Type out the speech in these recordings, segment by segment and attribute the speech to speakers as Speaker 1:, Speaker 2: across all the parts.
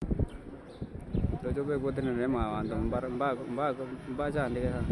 Speaker 1: tojobe kuotene ne mawanto mbar mba mba mba chandike ha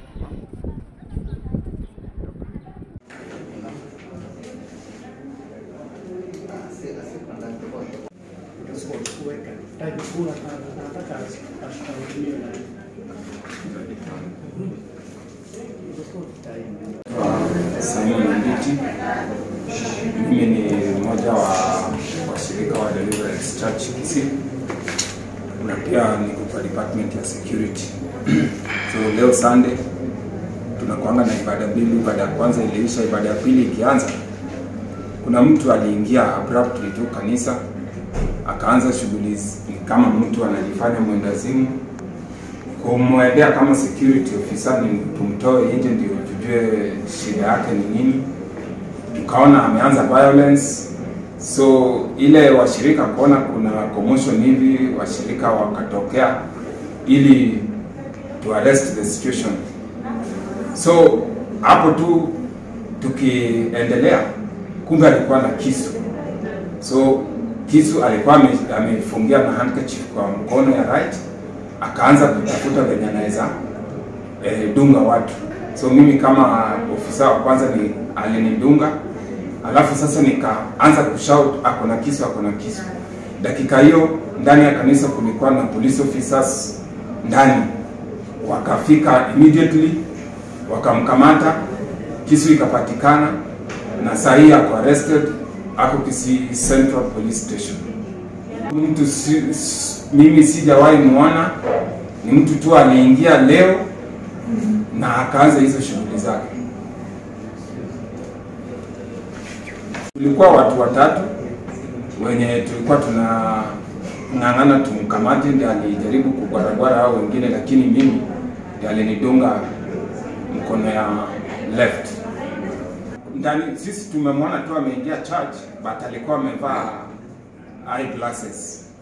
Speaker 2: Simon Nditi. Mimi ni mmoja wa washirika wa Deliverance Church Kisii na pia niko kwa department ya security. So leo Sunday tunakuanga na ibada mbili. Ibada ya kwanza iliisha, ibada ya pili ikianza, kuna mtu aliingia abruptly tu kanisa akaanza shughuli kama mtu anajifanya mwendazimu kumwendea kama security officer ni tumtoe nje ndio tujue shida yake ni nini. Tukaona ameanza violence, so ile washirika kuona kuna commotion hivi, washirika wakatokea ili to arrest the situation. So hapo tu tukiendelea, kumbe alikuwa na kisu, so kisu alikuwa ame- amefungia na handkerchief kwa mkono ya right akaanza kutafuta venye anaweza eh, dunga watu. So mimi kama ofisa wa kwanza ni alinidunga, alafu sasa nikaanza kushout ako na kisu, ako na kisu. Dakika hiyo ndani ya kanisa kulikuwa na police officers ndani, wakafika immediately wakamkamata, kisu ikapatikana, na saa hii ako arrested, ako Kisii Central Police Station mtu si, si, mimi sijawahi muona, ni mtu tu aliingia leo na akaanza hizo shughuli zake. Tulikuwa watu watatu wenye tulikuwa tunang'ang'ana tumkamate, ndiye alijaribu kugwaragwara hao wengine, lakini mimi ndiye alinidunga mkono ya left ndani. Sisi tumemwona tu ameingia church, but alikuwa amevaa eyeglasses